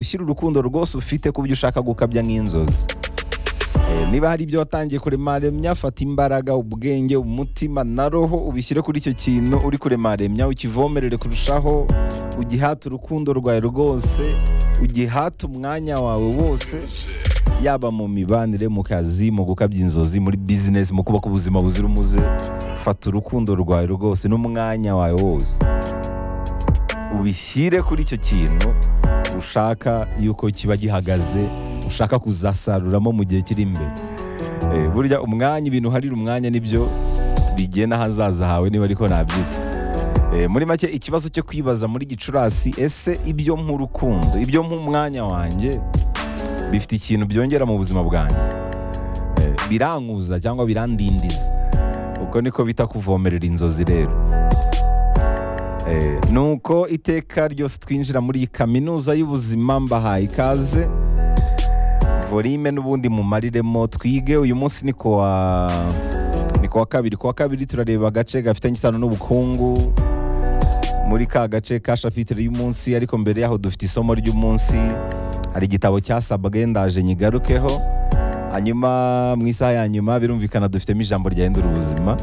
ushyira urukundo rwose ufite ku byo ushaka gukabya nk'inzozi Eh, niba hari ibyo watangiye kuremaremya fata imbaraga ubwenge umutima na roho ubishyire kuri icyo kintu uri kuremaremya ukivomerere kurushaho ugihate urukundo rwawe rwose ugihate umwanya wawe wose yaba mu mibanire mu kazi mu gukabya inzozi muri bizinesi mu kubaka ubuzima buzira umuze fata urukundo rwawe rwose n'umwanya wawe wose ubishyire kuri icyo kintu ushaka yuko kiba gihagaze ushaka kuzasaruramo mu gihe kiri imbere Eh, burya umwanya ibintu uharira umwanya nibyo bigena ahazaza hawe niba ariko nabyita Eh, muri make ikibazo cyo kwibaza muri gicurasi ese ibyo nk'urukundo ibyo nk'umwanya wanjye bifite ikintu byongera mu buzima bwanjye Eh, birankuza cyangwa birandindiza ubwo niko bita kuvomerera inzozi rero Eh, nuko iteka ryose twinjira muri iyi kaminuza y'ubuzima mbahaye ikaze volime n'ubundi mumariremo twige uyu munsi ni ku wa ni ku wa kabiri ku wa kabiri turareba agace gafitanye isano n'ubukungu muri ka gace ka shapitire y'umunsi ariko mbere yaho dufite isomo ry'umunsi hari igitabo cyasabwe ndaje nyigarukeho hanyuma mu isaha ya nyuma birumvikana dufitemo ijambo ryahindura ubuzima